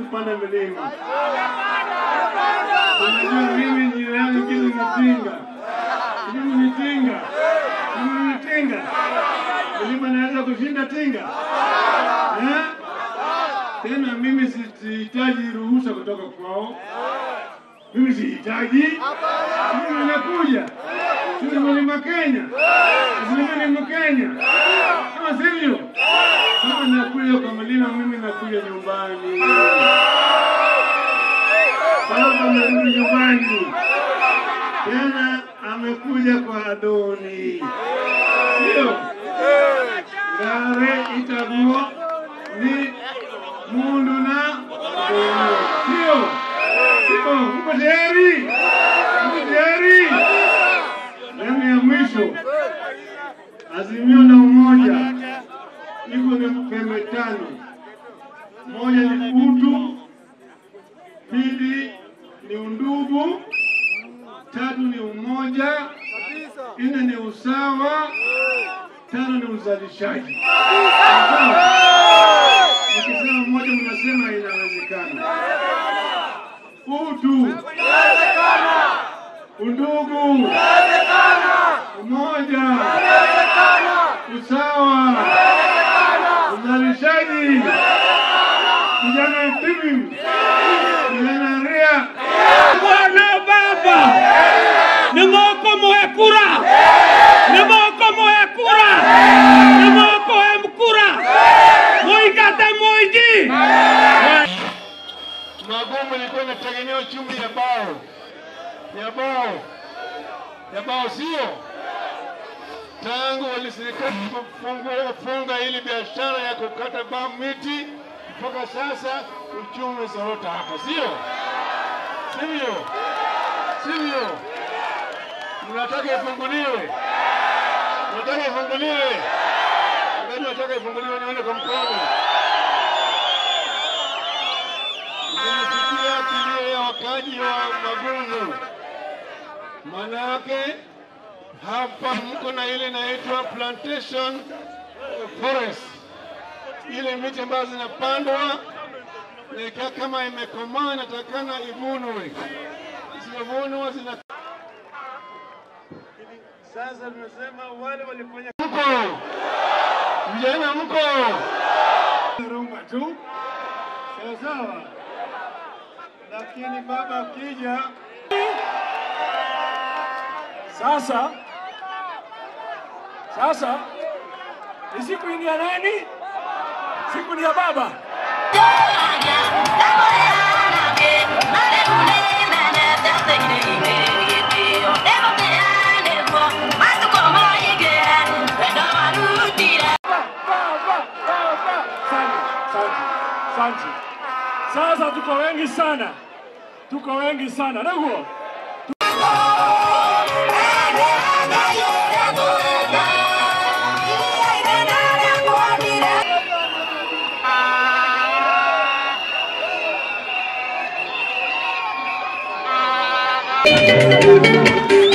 kupanda milima. Unajua mimi jina yangu kile ni Tinga. Mimi ni Tinga. Mimi ni Tinga. Milima naweza kushinda Tinga eh? Tena mimi sihitaji ruhusa kutoka kwao. Mimi sihitaji. Mimi nakuja. Sisi mlima Kenya. Sisi mlima Kenya. Kama sivyo, kama nakuja kwa mlima, mimi nakuja nyumbani. Baba amerudi nyumbani tena, amekuja kwa Adoni, sio ngare itakuwa ni mundu na Mungu. sio sio. Mko tayari? Mko tayari? Sehemu ya mwisho, Azimio la Umoja iko ni pembe tano. Moja ni utu, pili ni undugu, tatu ni umoja, nne ni usawa, tano ni uzalishaji. Sawa? Nikisema moja, mnasema inawezekana. Utu, undugu, umoja, usawa, uzalishaji, vijana timu, vijana ria Bwana Baba, ni moko moya kura, ni moko moya kura, ni moko ya mkura, muikate muiji. magumu ilikuwa inategemea chumvi ya bao ya bao ya bao, sio tangu waliserikali kufungua funga ili biashara ya kukata bao miti mpaka sasa uchumi umezorota hapa, sio sivyo? Sivyo? Mnataka ifunguliwe, mnataka ifunguliwe, nani nataka ifunguliwe? Nione kwa mkono. Nimesikia kilio ya wakaji wa Magungu, maana yake hapa mko na ile inaitwa plantation forest, ile miti ambazo zinapandwa na ikiwa kama imekomaa inatakana ivunwe, zisivunwa zina sasa tunasema wale walifanya mko vijana mko rumba tu sawa sawa, lakini baba akija Sasa sasa ni siku ni ya nani? Siku ni ya baba. Baba, baba. Asante, asante, asante. Sasa tuko wengi sana, tuko wengi sana ndugu. Thank you.